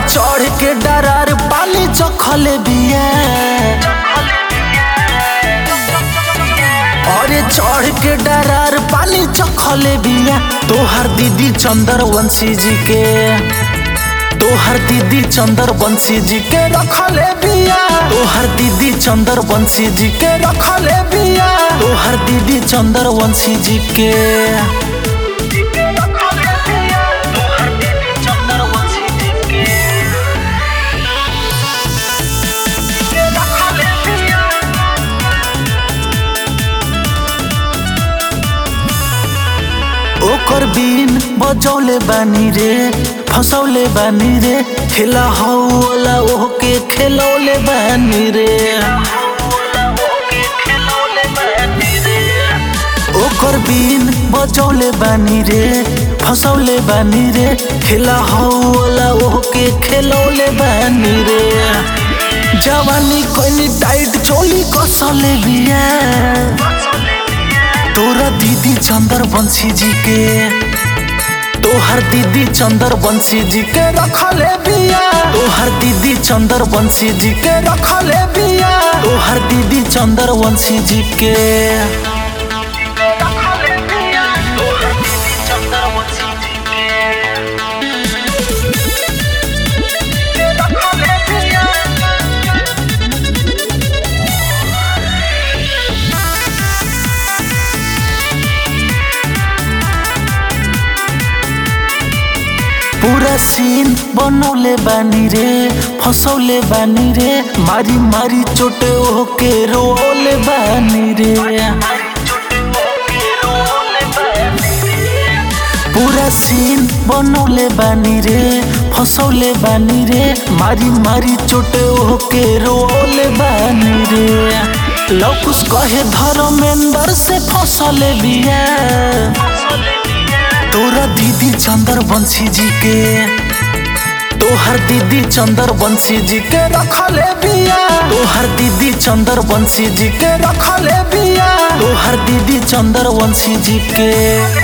चढ़ के डरार पानी चखले बिया अरे चढ़ के डरार पानी चखले बिया तोहर दीदी चंदर वंशी जी के तोहर दीदी चंदर बंशी जी के रखले बिया तोहर दीदी चंदर बंशी जी के रखले बिया तोहर दीदी चंदर वंशी जी के ओकर बीन बजौले बानी रे फसौले बानी रे खेला हौला ओके खेलौले बानी रे ओकर बीन बजौले बानी रे फसौले बानी रे खेला हौला ओके खेलौले बानी रे जवानी कोइनी टाइट चोली कसले बिया तोरा दीदी चंदर बंशी जी के तोहर दीदी चंदर बंशी जी के रखले बिया तोहर दीदी चंदर बंशी जी के रखले बिया तोहर दीदी चंदर वंशी जी के पूरा सीन बनौले बानी रे फसौले बानी रे मारी मारी चोटे ओके रोले बानी रे पूरा सीन बनौले बानी रे फसौले बानी रे मारी मारी चोटे ओके रोले बानी रे लौकुस कहे धर्मेंद्र से फसले बिया तोरा दीदी चंदर बंशी जी के तोहर दीदी चंदर बंशी जी के रखले बिया तोहर दीदी चंदर बंशी जी के रखले बिया तोहर दीदी चंदर वंशी जी के